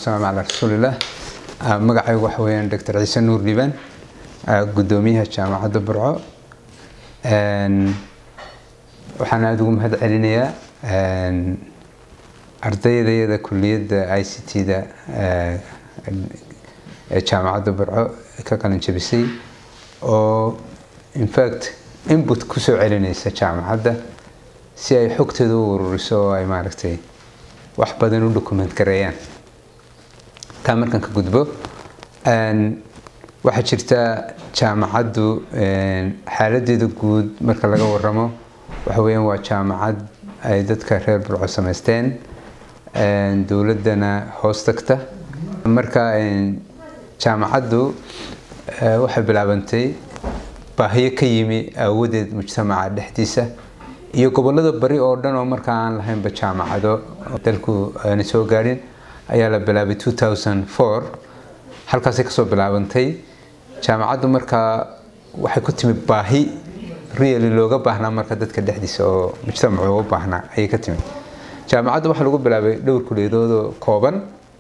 wasalaamu calaa rasuulillah magacaygu waxa weeyaan doctor ciise nuur dhiibaan guddoomiyaha jaamacadda burco waxaan aada ugu mahad celinayaa ardaydayada kuliyadda i c t-da ee jaamacadda burco ka qalin jabisay oo infact input kusoo celinaysa jaamacadda si ay xogteeda u ururiso oo ay maaragtay wax badan u document gareeyaan taa markaan ka gudbo waxaa jirta jaamacaddu xaaladeeda guud marka laga waramo waxa weeyaan waa jaamacad ay dadka reer burco samaysteen dowladdana hoos tagta marka jaamacaddu waxay bilaabantay baahiyo ka yimi aawadeed mujtamaca dhexdiisa iyo gobolada bari oo dhan oo markaa aan lahaynba jaamacado dalku aana soo gaadhin ayaa la bilaabay halkaasay kasoo bilaabantay jaamacaddu markaa waxay ku timi baahi really looga baahnaa marka dadka dhexdiisa oo mujtamacu uga baahnaa ayay ka timi jaamacadda waxaa lagu bilaabay dhowr kuliyadoodoo kooban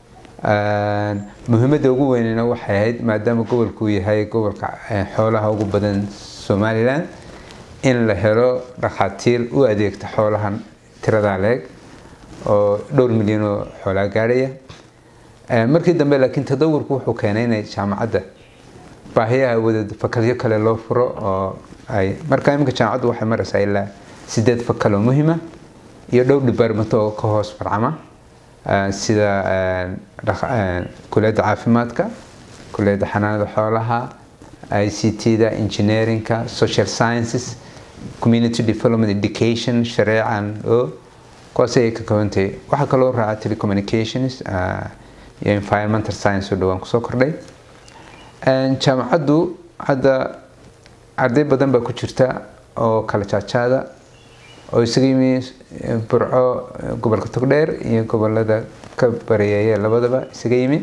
muhiimadda ugu weynena waxay ahayd maadaama gobolkuu yahay gobolka xoolaha ugu badan somalilan in la helo dhakhaatiir u adeegta xoolahan tiradaa leeg oo dhowr milyan oo xoolaa gaadhaya markii dambe laakiin tadawurku wuxuu keenay inay jaamacadda baahiyaha wada fakalyo kale loo furo oo ay marka iminka jaamacaddu waxay maraysaa ilaa sideed fakal oo muhima iyo dhowr department oo ka hoos farcama sida kuliyadda caafimaadka kuliyadda xanaanada xoolaha i c t-da engineeringka social sciences community development education shareecan o kuwaas ayay ka kobantahay waxaa kaloo raaca telecommunications iyo environmental science oo dhowaan kusoo kordhay jaamacaddu hadda arday badan baa ku jirta oo kala jaajaada oo isaga yimi burco gobolka togdheer iyo gobolada ka bareeyeeya labadaba isaga yimi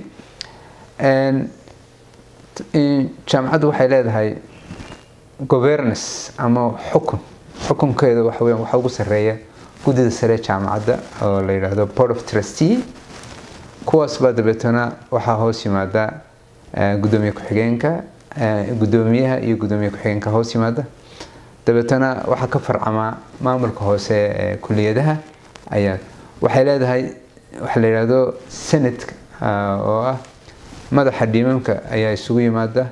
jaamacaddu waxay leedahay governance ama xukun xukunkeeda waxa weyan waxaa ugu sarreeya guddida sare jaamacadda oo la yidhaahdo board of trustee kuwaas baa dabeetana waxaa hoos yimaada guddoomiye ku-xigeenka guddoomiyaha iyo guddoomiye ku-xigeenka hoos yimaada dabeetana waxaa ka farcamaa maamulka hoose ee kuliyadaha ayaa waxay leedahay waxa la yidhaahdo senate oo ah madaxa dhiimamka ayaa isugu yimaada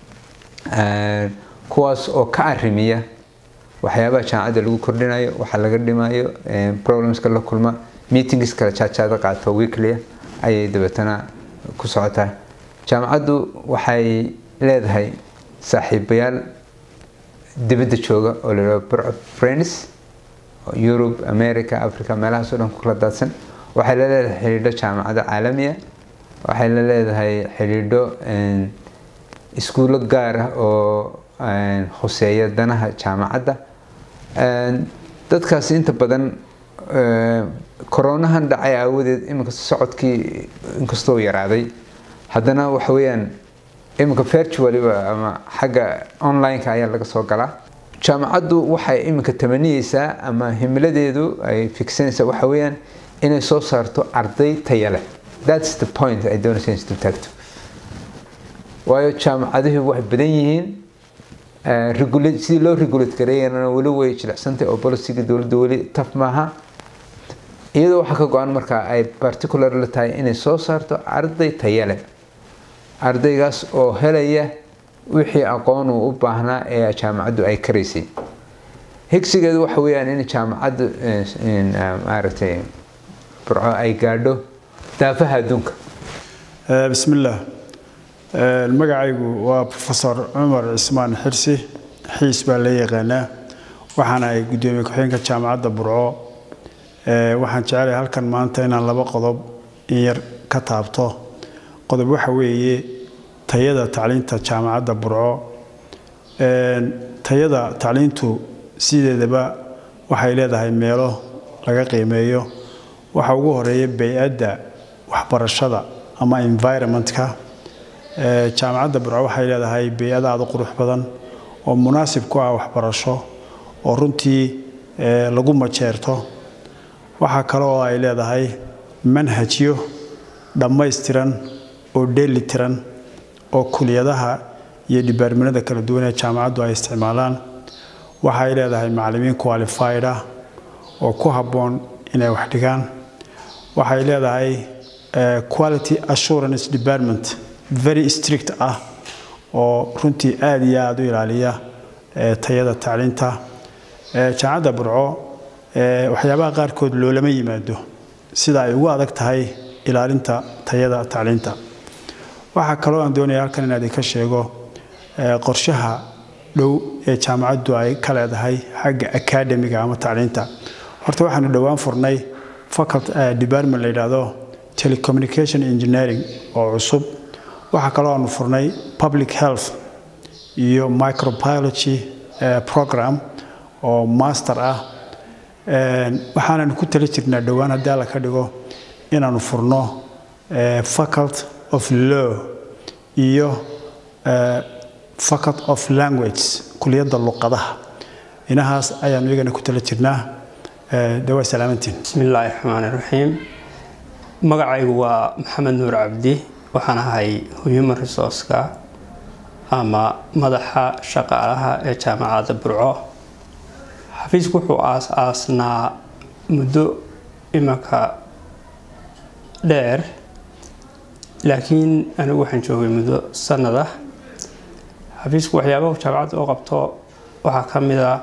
kuwaas oo ka arimiya waxyaabaha jaamacadda lagu kordhinayo waxa laga dhimayo problemska la kulma meetings kala jaajaada qaato weeklia ayay dabeetana ku socotaa jaamacaddu waxay leedahay saaxiibayaal dibadda jooga oo la yidhahdo burco friends yurub america africa meelahaas oo dhan ku kala daadsan waxay la leedahay xidhiidho jaamacado caalamiya waxay la leedahay xidhiidho iskuullo gaar ah oo khuseeya danaha jaamacadda dadkaas inta badan koronahan dhacay aawadeed iminka socodkii inkastoo yaraaday haddana waxa weeyaan iminka virtualiba ama xagga online-ka ayaa laga soo galaa jaamacaddu waxay iminka tamaniyeysaa ama himiladeedu ay fiksanaysaa waxa weeyaan inay soo saarto arday taya leh thats the point ay doonaysa in isu taagto waayo jaamacadihii waxay badan yihiin sidii loo regulate gareeyana weli way jilicsantay oo boliciga dowladda weli taf maaha iyadoo waxaa ka go-an markaa ay particular la tahay inay soo saarto arday taya leh ardaygaas oo helaya wixii aqoon uu u baahnaa ee jaamacaddu ay karaysay higsigeedu waxa weeyaan in jaamacaddu maaragtay burco ay gaadho daafaha adduunka bismillaah magacaygu waa profesor cumar cismaan xirsi xiis baa la yaqaanaa waxaana ay guddoomiye ku-xigeenka jaamacadda burco waxaan jecelahay halkan maanta inaan laba qodob in yar ka taabto qodob waxa weeye tayada tacliinta jaamacadda burco tayada tacliintu sideedaba waxay leedahay meelo laga qiimeeyo waxa ugu horeeya bay-adda waxbarashada ama environmentka jaamacadda burco waxay leedahay bay-ad aada u qurux badan oo munaasib ku ah waxbarasho oo runtii lagu majeerto waxaa kale oo ay leedahay manhajyo dhammaystiran oo dheeli tiran oo kuliyadaha iyo dhibaarminada kala duwan ee jaamacaddu ay isticmaalaan waxay leedahay macallimiin qualified ah oo ku habboon inay wax dhigaan waxay leedahay quality assurance department very strict ah oo runtii aada iyo aada u ilaaliya tayada tacliinta jaamacadda burco waxyaabaha qaarkood loolama yimaado sida ay ugu adag tahay ilaalinta tayada tacliinta waxaa kaloo aan doonaya halkan inaad idinka sheego qorshaha dhow ee jaamacaddu ay ka leedahay xagga academiga ama tacliinta horta waxaanu dhowaan furnay faculty department la yidhaahdo telecommunication engineering oo cusub waxaa kaloo aanu furnay public health iyo microbiology program oo master ah waxaananu ku tali jirnaa dhowaan haddii alla ka dhigo inaanu furno faculty of law iyo faculty of language kuliyadda luqadaha inahaas ayaanu iyagana ku tala jirnaa de waa salaamantiin bismi illaahi raxmaani raxiim magacaygu waa maxamed nuur cabdi waxaan ahay human resourceka ama madaxa shaqaalaha ee jaamacadda burco xafiisku wuxuu aas-aasnaa muddo imanka dheer laakiin anigu waxaan joogay muddo sanad ah xafiisku waxyaabaha jaamacadda oo qabto waxaa ka mid a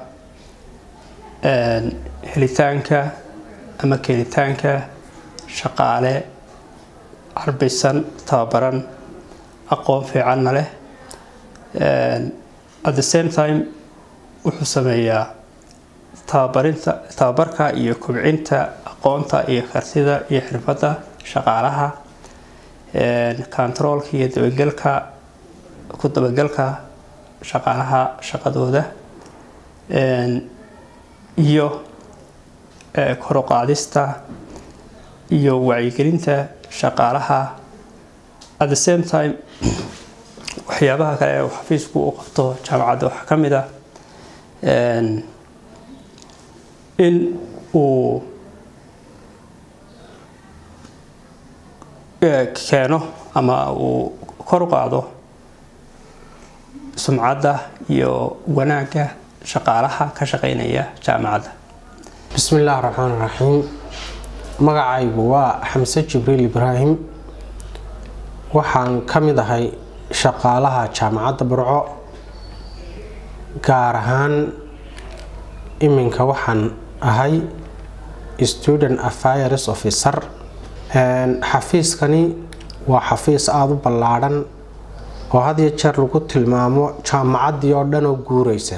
helitaanka ama keenitaanka shaqaale carbisan tababaran aqoon fiicanna leh at the same time wuxuu sameeyaa tababarinta tababarka iyo kobcinta aqoonta iyo kartida iyo xirfadda shaqaalaha controolka iyo dabagelka ku dabagelka shaqaalaha shaqadooda iyo koruqaadista iyo wacyigelinta shaqaalaha at the same time waxyaabaha kale ee xafiisku u qabto jaamacadda waxaa ka mid ah in uu keeno ama uu kor u qaado sumcadda iyo wanaagga shaqaalaha ka shaqeynaya jaamacadda bismi illaahi raxmaan raxiim magacaygu waa xamse jibriil ibraahim waxaan ka mid ahay shaqaalaha jaamacadda burco gaar ahaan iminka waxaan ahay student affairs officer xafiiskani waa xafiis aada u ballaadhan oo had iyo jeer lagu tilmaamo jaamacaddii oo dhan oo guureysa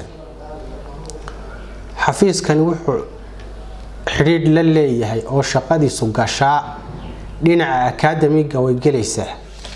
xafiiskani wuxuu xidhiidh la leeyahay oo shaqadiisu gashaa dhinaca akaademiga way gelaysaa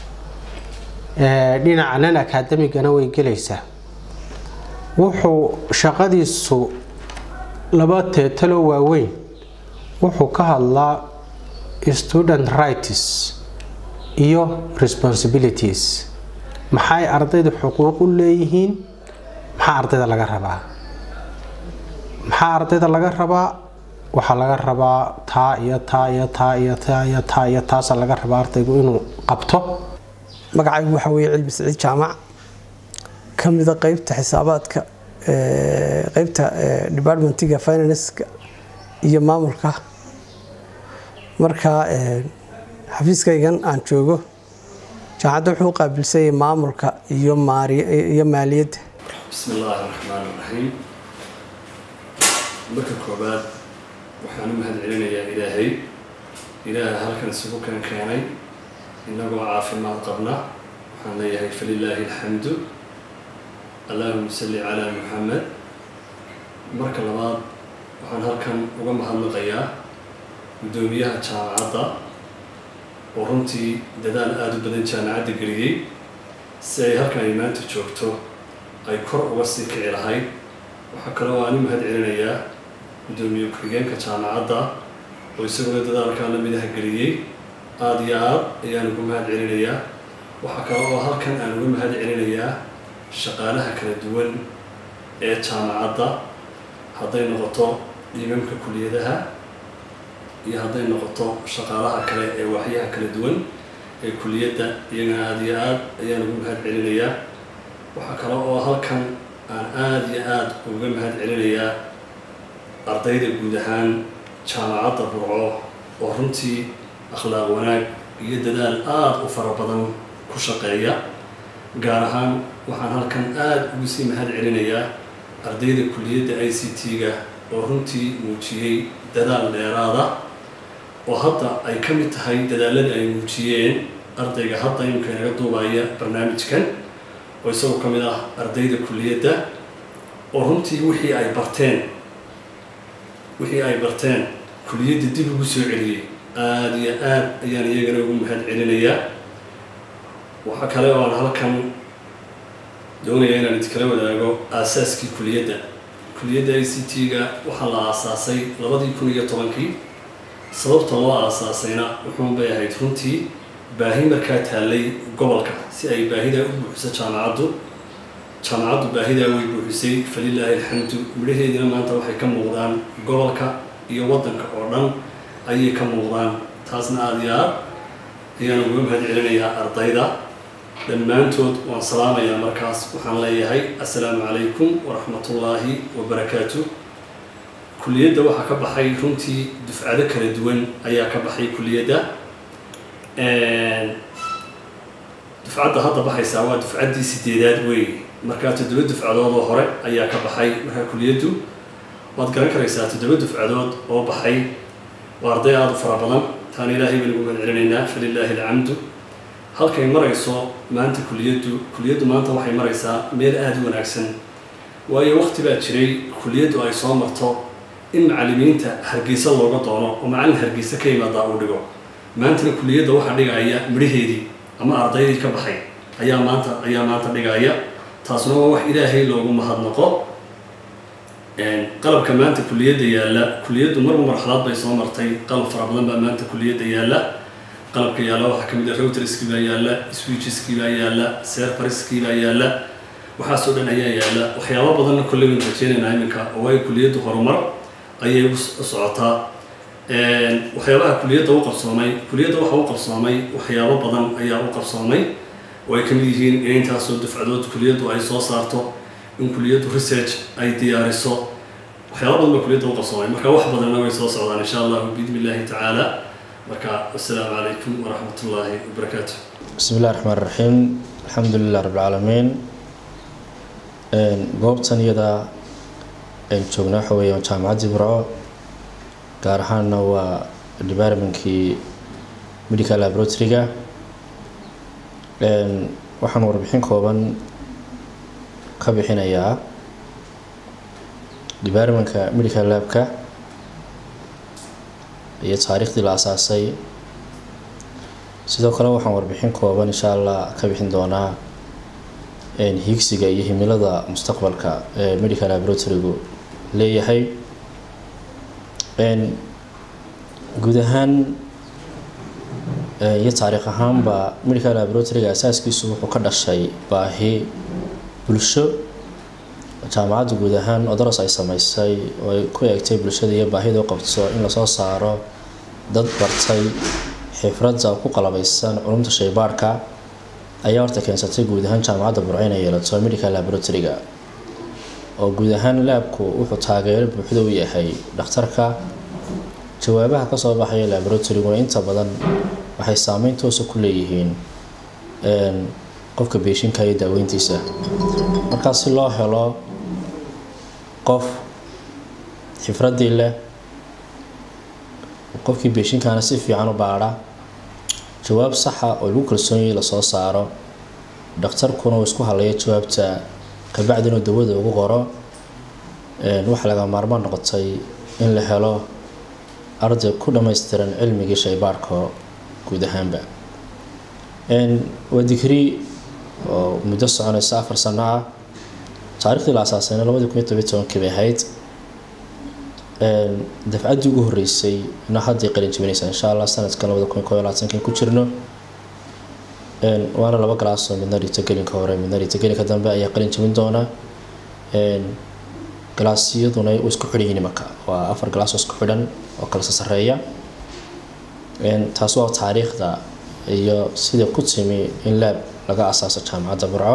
dhinaca nan akaademigana way gelaysaa wuxuu shaqadiisu laba teetaloo waaweyn wuxuu ka hadlaa student rights iyo responsibilities maxay ardayda xuquuq u leeyihiin maxaa ardayda laga rabaa maxaa ardayda laga rabaa waxaa laga rabaa taa iyo taa iyo taa iyo taa iyo taa iyo taasa laga rabaa ardaygu inuu qabto magacaygu waxaa weeye cilmi siciid jaamac ka mida qeybta xisaabaadka qeybta departmentiga finanska iyo maamulka marka xafiiskaygan aan joogo jaamacadda wuxuu u qaabilsanyay maamulka iyo iyo maaliyadda bismi illaahi raxmaan raxiim marka koobaad waxaan u mahad celinayaa ilaahay ilaaha halkan isugu kan keenay innagoo caafimaad qabna waxaan leeyahay falilaahi alxamdu allaahuma salli calaa muxamed marka labaad waxaan halkan uga mahadnaqayaa guddoomiyaha jaamacadda oo runtii dadaal aada u badan jaamacadda geliyey si ay halkan ay maanta joogto ay kor uga sii kici lahayd waxaa kaloo aan u mahad celinayaa guddoomiye ku-xigeenka jaamacadda oo isaguna dadaalkaa la midaha geliyey aada iyo aad ayaan ugu mahad celinayaa waxaa kale oo halkan aan uga mahad celinayaa shaqaalaha kala duwan ee jaamacadda hadday noqoto dhiimamka kuliyadaha iyo hadday noqoto shaqaalaha kale ee waaxyaha kala duwan ee kuliyadda iyagana aada iyo aada ayaan ugu mahad celinayaa waxaa kale oo halkan aan aada iyo aada uga mahad celinayaa ardayda guud ahaan jaamacadda burco oo runtii akhlaaq wanaag iyo dadaal aada u fara badan ku shaqeeya gaar ahaan waxaan halkan aada ugu sii mahad celinayaa ardayda kuliyadda i c t-ga oo runtii muujiyey dadaal dheeraada oo hadda ay ka mid tahay dadaaladii ay muujiyeen ardayga hadda imika inaga duubaya barnaamijkan oo isagoo ka mid ah ardayda kuliyadda oo runtii wixii ay barteen wixii ay barteen kuliyadda dib ugu soo celiyey aada iyo aada ayaan iyagana ugu mahad celinayaa waxaa kale oo aan halkan doonaya inaan idinkala wadaago aasaaskii kuliyadda kuliyadda i c t-ga waxaa la aasaasay labadii kun iyo tobankii sababta loo aasaasayna wuxuun bay ahayd runtii baahi markaa taallay gobolka si ay baahidaa u buuxiso jaamacaddu jaamacaddu baahidaa way buuxisay falilaahi alxamdu midhaheediina maanta waxay ka muuqdaan gobolka iyo waddanka oo dhan ayay ka muuqdaan taasna aada iyo aad ayaan uga mahad celinayaa ardayda dhammaantood waan salaamayaa markaas waxaan leeyahay assalaamu calaykum waraxmatullaahi wabarakaatu kuliyadda waxaa ka baxay runtii dufcado kala duwan ayaa ka baxay kuliyadda dufcadda hadda baxaysaa waa dufcaddii sideedaad wey markaa toddoba dufcadood oo hore ayaa ka baxay markaa kuliyaddu waad garan karaysaa toddoba dufcadood oo baxay waa arday aada u fara badan taana ilaahay baan ugu mahad celinaynaa falilaahi alcamdu halkay marayso maanta kuliyaddu kuliyaddu maanta waxay maraysaa meel aada u wanaagsan waayo waqti baa jiray kuliyaddu ay soo marto in macallimiinta hargeysa looga doono oo macallin hargeysa ka yimaadaa uu dhigo maantana kuliyadda waxaa dhigaya midhaheedii ama ardaydii ka baxay ayaa maanta ayaa maanta dhigaya taasuna waa wax ilaahay loogu mahadnaqo qalabka maanta kuliyadda yaalla kuliyaddu marba marxalad bay soo martay qalab fara badan baa maanta kuliyadda yaalla qalabka yaalla waxaa ka mid ah routerskii baa yaalla switcheskii baa yaalla serfariskii baa yaalla waxaasoo dhan ayaa yaalla waxyaabo badanna kolley waan rajeynaynaa iminka oo ay kuliyaddu horumar ayay u socotaa waxyaabaha kuliyadda u qabsoomay kuliyadda waxa u qabsoomay waxyaabo badan ayaa u qabsoomay oo ay ka mid yihiin in intaasoo dufcadood kuliyaddu ay soo saarto in kuliyaddu research ay diyaariso waxyaaba badan baa kuliyadda u qabsoomay marka wax badanna way soo socdaan insha allahu biidni illaahi tacaala marka assalaamu calaykum waraxmat ullaahi wabarakaatu bismi illahi raxmaan raxiim alxamdu lilah rabbi alcaalamiin goobtan iyada aynu joogna waxa weeyaan jaamacaddii burco gaar ahaanna waa departmentkii medical laboratory-ga waxaan warbixin kooban ka bixinayaa departmentka medical labka iyo taariikhdii la asaasay sidoo kale waxaan warbixin kooban insha allah ka bixin doonaa higsiga iyo himilada mustaqbalka ee medical laboratory-gu leeyahay guud ahaan iyo taariikh ahaanba medical laboratory-ga asaaskiisu wuxuu ka dhashay baahi bulsho jaamacadda guud ahaan odoros ay sameysay oo ay ku eegtay bulshada iyo baahida u qabto in lasoo saaro dad bartay xifradda ku qalabaysan culumta shaybaarhka ayaa horta keensatay guud ahaan jaamacadda burco inay yeelato medical laboratory-ga oo guud ahaan laabku wuxuu taageero buuxda u yahay dhakhtarka jawaabaha kasoo baxaya laboratory-guna inta badan waxay saameyn toosa ku leeyihiin qofka beeshinka iyo daaweyntiisa markaa si loo helo qof xifraddii leh qofkii beeshinkaana si fiican u baadha jawaab saxa oo lagu kalsoonyay lasoo saaro dhakhtarkuna uu isku halayo jawaabta kabacdina dawada ugu qoro waxaa laga maarmaan noqotay in la helo arday ku dhammaystiran cilmigii shaybaarhka guud ahaanba waa digrii oo muddo soconaysa afar sano ah taariikhdii la asaasayna labadii kun iyo tobiyo tobankii bay ahayd dafcaddii ugu horreysay na hadday qalin jibinaysaa insha allah sanadkan labada kun iyo kob iyo labaatankan ku jirno waana laba galaasoo midna dhigto gelinka hore midna dhigto gelinka dambe ayaa qalin jibin doona galaasyaduna u isku xidhan yihiin imaka waa afar galaas oo isku xidhan oo kala sasareeya taas waa taariikhda iyo sida ku timi in laab laga asaaso jaamacadda burco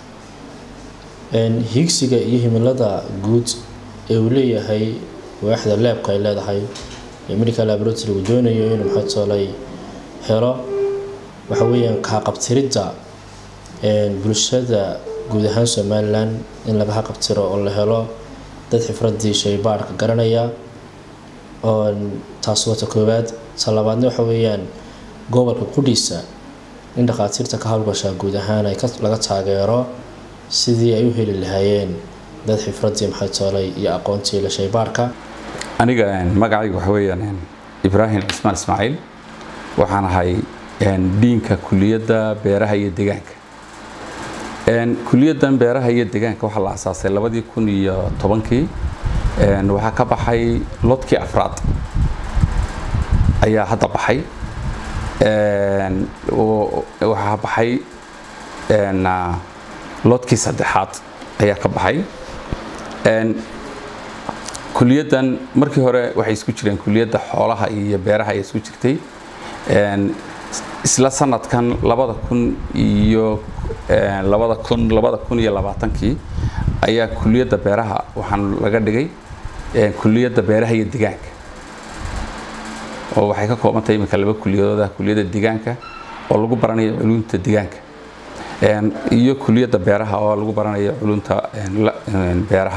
higsiga iyo himilada guud ee uu leeyahay waaxda laabka ay leedahay ee medical laboratory uu doonayo inuu maxaytoolay helo waxa weeyaan kaaqabtiridda bulshada guud ahaan somalilan in laga haqabtiro oo la helo dad xifradii shaybaadhka garanaya taas wata koowaad ta labaadna waxa weeyaan gobolka qudhiisa in dhakhaatiirta ka howlgashaa guud ahaan ay laga taageero sidii ay u heli lahaayeen dad xifradii maxaytoolay iyo aqoontii la shaybaadhka aniga magacayga waxa weeyaan ibraahim cismaan ismaaciil waxaan ahay diinka kuliyadda beeraha iyo deegaanka kuliyaddan beeraha iyo deegaanka waxaa la asaasay labadii kun iyo tobankii waxaa ka baxay lodkii afraad ayaa hadda baxay waxaa baxay lodkii saddexaad ayaa ka baxay kuliyaddan markii hore waxay isku jireen kuliyadda xoolaha iyo beeraha ay isku jirtay isla sanadkan labada kun iyo labada kun labada kun iyo labaatankii ayaa kuliyadda beeraha waxaan laga dhigay kuliyadda beeraha iyo deegaanka oo waxay ka kooban tahay iminka laba kuliyadooda kuliyadda deegaanka oo lagu baranayo culumta deegaanka iyo kuliyadda beeraha oo lagu baranayo culumta beeraha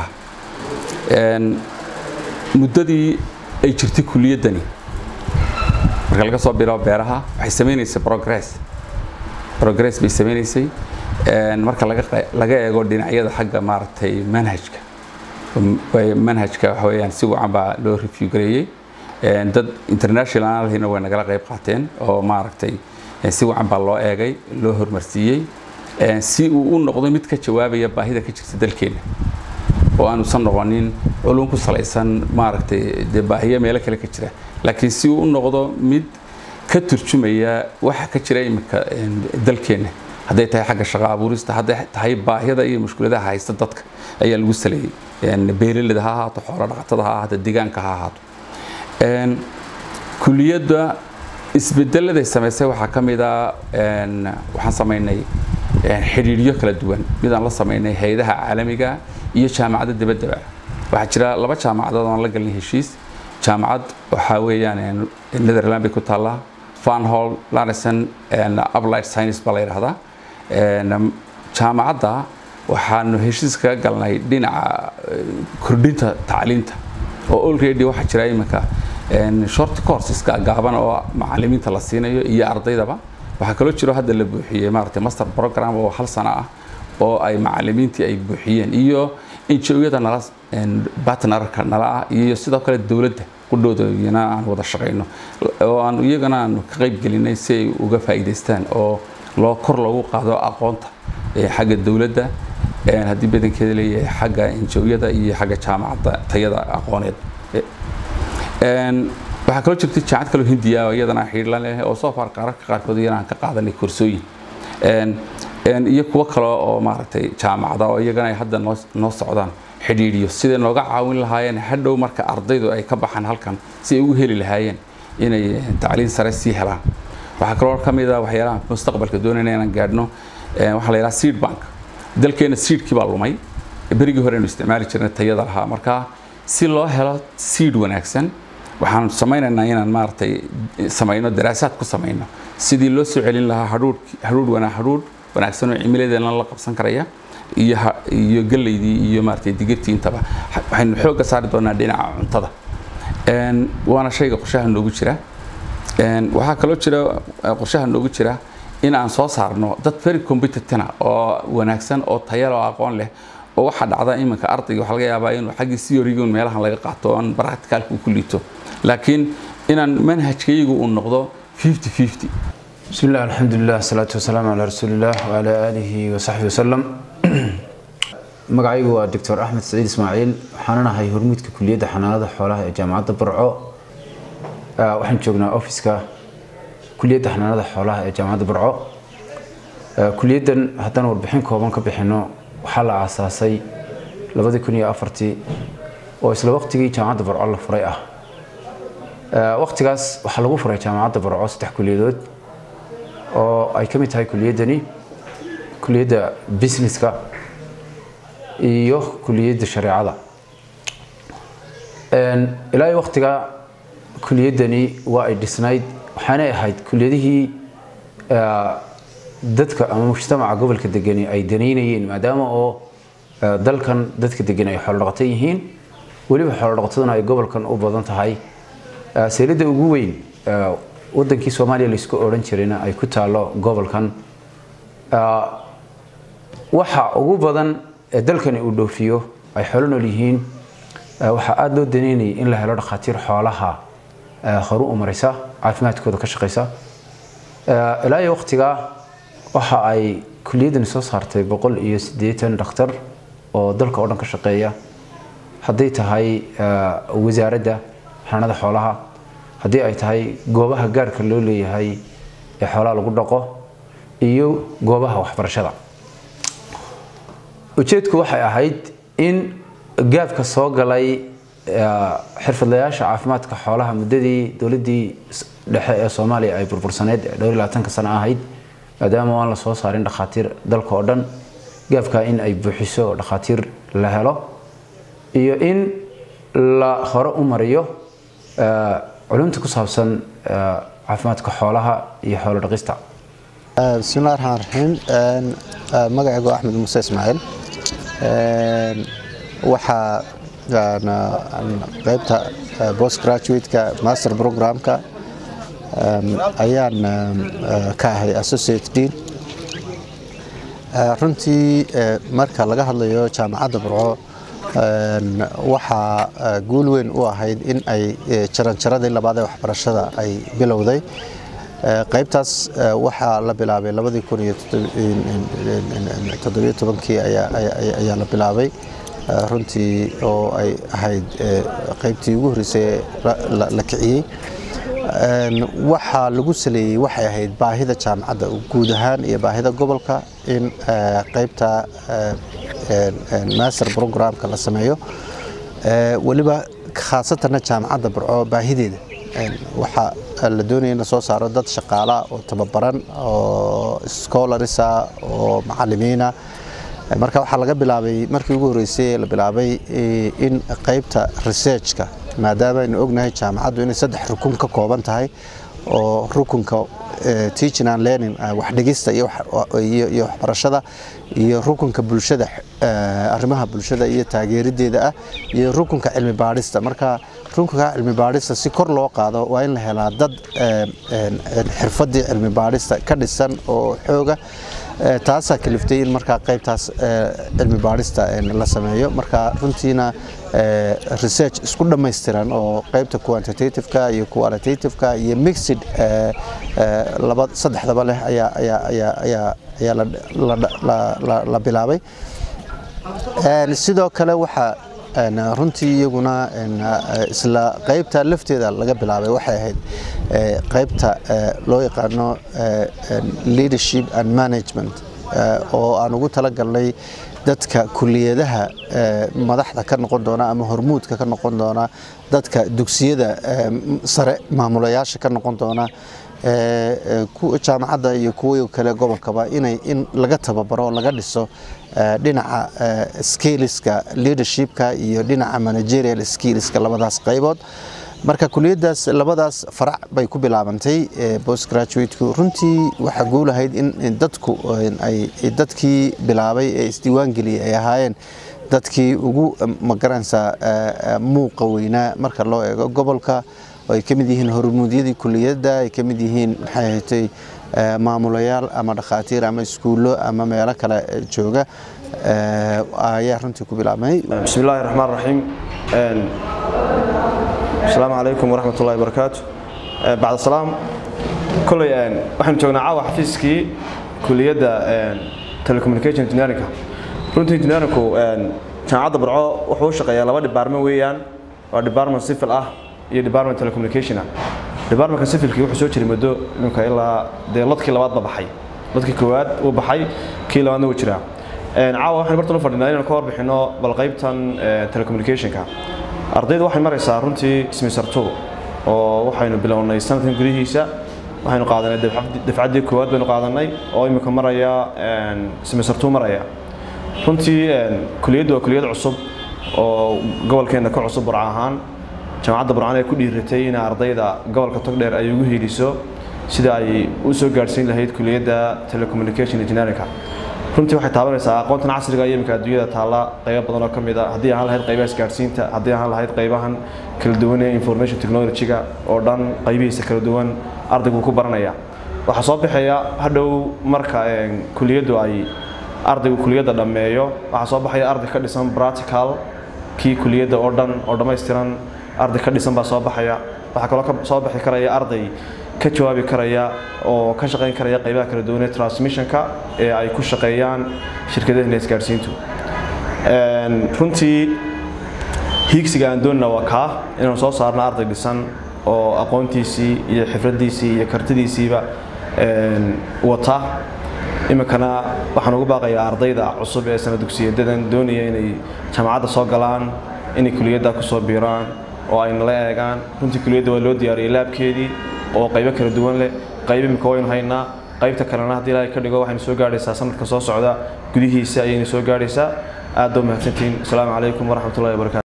muddadii ay jirtay kuliyaddani marka laga soo bilaabo beeraha waxay sameynaysay progress progress bay sameynaysay marka laga eego dhinacyada xagga maaragtay manhajka manhajka waxa weeyaan si wacan baa loo review gareeyey dad internationalhina way nagala qayb qaateen oo maaragtay si wacan baa loo eegay loo hormarsiiyey si uu u noqdo mid ka jawaabaya baahida ka jirta dalkeena oo aanusan noqonin culum ku salaysan maaragtay dee baahiyo meelo kale ka jira laakiin si uu u noqdo mid ka turjumaya waxa ka jira iminka dalkeena hadday tahay xagga shaqo abuurista hadday tahay baahiyada iyo mushkuladaha haysta dadka ayaa lagu saleeyey beeralida ha ahaato xoolo dhaqatada ha ahaato deegaanka ha ahaato kuliyadda isbedeladay samaysay waxaa ka mid a waxaan samaynay xidhiidhyo kala duwan midaan la samaynay hay-adaha caalamiga iyo jaamacadda dabaddaba waxaa jira laba jaamacadood aan la galnay heshiis jaamacad waxaa weeyaan netherland bay ku taallaa fanhall larison uplight science baa la yidhahdaa jaamacadda waxaanu heshiis kaga galnay dhinaca kordhinta tacliinta oo already waxaa jira iminka short courseska gaaban oo macalimiinta la siinayo iyo ardaydaba waxaa kaloo jiro hadda la buuxiyey maaragtay master program oo hal sano ah oo ay macalimiintii ay buuxiyeen iyo injo-yada nala partnerka nala ah iyo sidoo kale dowladda qudhoodayana aan wada shaqayno oo aan iyagana aan ka qayb gelinay si ay uga faa'iidaystaan oo loo kor loogu qaado aqoonta xagga dowladda haddii badankeeda leeyahay xagga injo-yada iyo xagga jaamacadda tayada aqooneed waxaa kaloo jirtay jaamacad kaloo hindiya oo iyadana xiidhla leh oo soo far qaararka qaarkood iyana aan ka qaadanay koorsooyin iyo kuwo kale oo maaragtay jaamacada oo iyagana ay hadda noo noo socdaan xidhiidhiyo siday nooga caawin lahaayeen hadhow marka ardaydu ay ka baxaan halkan si ay ugu heli lahaayeen inay tacliin sare sii helaan waxaa kaloo ka mid ah waxyaalaha mustaqbalka doonayna inaan gaadhno waxaa la yidhaha seed bank dalkeena seedkii baa lumay berigii hore aynu isticmaali jirnay tayada lahaa marka si loo helo seed wanaagsan waxaan samaynaynaa inaan maaragtay samayno daraasaad ku samayno sidii loo soo celin lahaa hadhuudh hadhuudh wanaa hadhuudh wanaagsan oo cimiladeena la qabsan karaya iyo iyo galeydii iyo maaragtay digirtii intaba waxaynu xoogga saari doonaa dhinaca cuntada waana shayga qorshaha noogu jira waxaa kaloo jira qorshaha noogu jira in aan soo saarno dad very competentina oo wanaagsan oo tayal oo aqoon leh oo waxaa dhacda iminka ardayga waxaa laga yaabaa inuu xaggii theorygun meelahan laga qaato oon practicalka uu ku liito laakiin inaan manhajkaygu uu noqdo 50 50 بسم الله الحمد لله الصلاة والسلام على رسول الله وعلى آله وصحبه وسلم magacaygu waa doctor axmed saciid ismaaciil waxaanan ahay hormuudka kuliyadda xanaanada xoolaha ee jaamacadda burco waxaan joognaa ofiska kuliyadda xanaanada xoolaha ee jaamacadda burco kuliyaddan haddaan warbixin kooban ka bixino waxaa la aasaasay labadii kun iyo afartii oo isla waqtigii jaamacadda burco la furay ah waqtigaas waxaa lagu furay jaamacadda burco saddex kuliyadood oo ay ka mid tahay kuliyaddani kuliyadda businesska iyo kuliyadda shareecada ilaa iyo waqtiga kuliyaddani waa ay dhisnayd waxaanay ahayd kuliyadihii dadka ama mujtamaca gobolka degani ay danaynayeen maadaama oo dalkan dadka degan ay xoolodhaqato yihiin weliba xoolodhaqataduna ay gobolkan u badan tahay seelada ugu weyn wadankii soomaaliya laysku odhan jirayna ay ku taalo gobolkan waxa ugu badan ee dalkani uu dhoofiyo ay xoolo nool yihiin waxaa aada loo danaynayay in la helo dhakhaatiir xoolaha horu u maraysa caafimaadkooda ka shaqaysa ilaa iyo waqtigaa waxa ay kuliyaddani soo saartay boqol iyo siddeetan dhakhtar oo dalka oo dhan ka shaqeeya hadday tahay wasaaradda xanaanada xoolaha haddii ay tahay goobaha gaarka loo leeyahay ee xoolaha lagu dhaqo iyo goobaha waxbarashada ujeedku waxay ahayd in gaabka soo galay xirfadlayaasha caafimaadka xoolaha muddadii dowladdii dhexe ee soomaaliya ay burbursaneyd ee dhowr iyo labaatanka sano ahayd maadaama aan la soo saarin dhakhaatiir dalka oo dhan gaabka in ay buuxiso dhakhaatiir la helo iyo in la hore u mariyo culumta ku saabsan caafimaadka xoolaha iyo xoolo dhaqista bismillahi raxmaan raxiim magacaygu axmed muuse ismaaciil waxaa qaybta post graduate-ka master programka ayaan ka ahay associate dean runtii marka laga hadlayo jaamacadda burco waxaa guul weyn u ahayd in ay jaranjaradii labaad ee waxbarashada ay bilowday qaybtaas waxaa la bilaabay labadii kun iyo toddobiyo tobankii ayaa la bilaabay runtii oo ay ahayd qaybtii ugu horreysay la kiciyey waxaa lagu saleeyey waxay ahayd baahida jaamacadda guud ahaan iyo baahida gobolka in qaybta master programka la sameeyo weliba khaasatanna jaamacadda burco baahideeda waxaa la doonaya in la soo saaro dad shaqaala oo tababaran oo scholarisa oo macalimiina marka waxaa laga bilaabay markii ugu horreysay la bilaabay in qaybta researchka maadaama aynu ognahay jaamacaddu inay saddex rukun ka kooban tahay oo rukunka teaching and learning wax dhigista iyo waxbarashada iyo rukunka bulshada arrimaha bulshada iyo taageerideeda ah iyo rukunka cilmi baadhista marka rukunka cilmi baadhista si kor loo qaado waa in la helaa dad xirfadii cilmi baadhista ka dhisan oo xooga taasaa kaliftay in markaa qaybtaas cilmi baadhista la sameeyo marka runtiina research isku dhammaystiran oo qaybta quantitativeka iyo qualitativeka iyo mixed laba saddexdaba leh ayaa ayaa ayaa ayaa ayaa la bilaabay sidoo kale waxaa runtii iyaguna isla qaybta lafteeda laga bilaabay waxay ahayd qaybta loo yaqaano leadership and management oo aan ugu talagalnay dadka kuliyadaha madaxda ka noqon doona ama hormuudka ka noqon doona dadka dugsiyada sare maamulayaasha ka noqon doona jaamacadda iyo kuwa kale gobolkaba inay in laga tababaro laga dhiso dhinaca skillska leadershipka iyo dhinaca managerial skillska labadaas qaybood marka kuliyadaas labadaas farac bay ku bilaabantay post graduateku runtii waxaa guulahayd in dadku ay dadkii bilaabay ee isdiiwaangeliyay ay ahaayeen dadkii ugu magaranaysaa muuqa weynaa marka loo eego gobolka ay ka mid yihiin hormuudyadii kuliyadda ay ka mid yihiin maxay ahatay maamulayaal ama dhakhaatiir ama iskuullo ama meelo kale jooga ayaa runtii ku bilaabmay بسم الله الرحمن الرحيم السلام عليكم ورحمة الله وبركاته بعد السلام كل waxaan joognaa caawa xafiiskii kuliyadda telecommunication engineering runtii engineeringku jaamacadda barco wuxuu u shaqeeyaa laba department weeyaan waa department civil ah iyo department telecommunication ah departmentka civilkii wuxuu soo jiray muddo iminka ilaa dee ladkii labaad ba baxay ladkii koowaad uu baxay kii labaadna wuu jiraa caawa waxaan bartan u fadhinaa inaan ka warbixino bal qaybtan telecommunicationka ardayda waxay maraysaa runtii semester two oo waxaynu bilownay sanadkan gudihiisa waxaynu qaadanay dafcad- dafcaddii koowaad baynu qaadanay oo imika maraya semester two maraya runtii een, kuliyaddu waa kuliyad cusub oo gobolkeenna ka cusub burca ahaan jaamacadda burcaan ay ku dhiiratay in ardayda gobolka togdheer ay ugu heliso sida ay u soo gaadhsiin lahayd kuliyadda telecommunication engineeringa runtii waxay taabanaysaa aqoontan casriga iyo imika adduunyada taalla qaybo badan oo ka mid a haddii ahaan lahayd qaybaha isgaadhsiinta haddii ahaan lahayd qaybahan kala duwan ee information technology-ga oo dhan qaybihiisa kala duwan ardaygu ku baranaya waxaa soo baxaya hadhow marka een, kuliyaddu ay ardaygu kuliyadda dhammeeyo waxaa soo baxaya arday ka dhisan practical kii kuliyadda oo dhan oo dhammaystiran arday ka dhisan baa soo baxaya waxaa kaloo ka soo baxi karaya arday ka jawaabi karaya oo ka shaqayn karaya qaybaha kala duwan ee transmissionka ee ay ku shaqeeyaan shirkadaha isgaadhsiintu Een, runtii hiigsiga aan doonina waa kaa inaan soo saarno arday dhisan oo aqoontiisii iyo xifradiisii iyo kartidiisiiba een, wata iminkana waxaan ugu baaqayaa ardayda cusub ee sana dugsiyadadan doonaya inay jaamacadda soo galaan inay kuliyadda kusoo biiraan oo ay nala eegaan runtii kuliyadda waa loo diyaariyey laabkeedii oo qaybo kala duwan leh qayb imika waynu haynaa qaybta kalena haddii ilaahay ka dhigo waxaynu soo gaadhaysaa sanadka soo socda gudihiisa ayaynu soo gaadhaysaa aad baa umahadsantihiin asalaamu calaykum waraxmatullahi wabarakaatu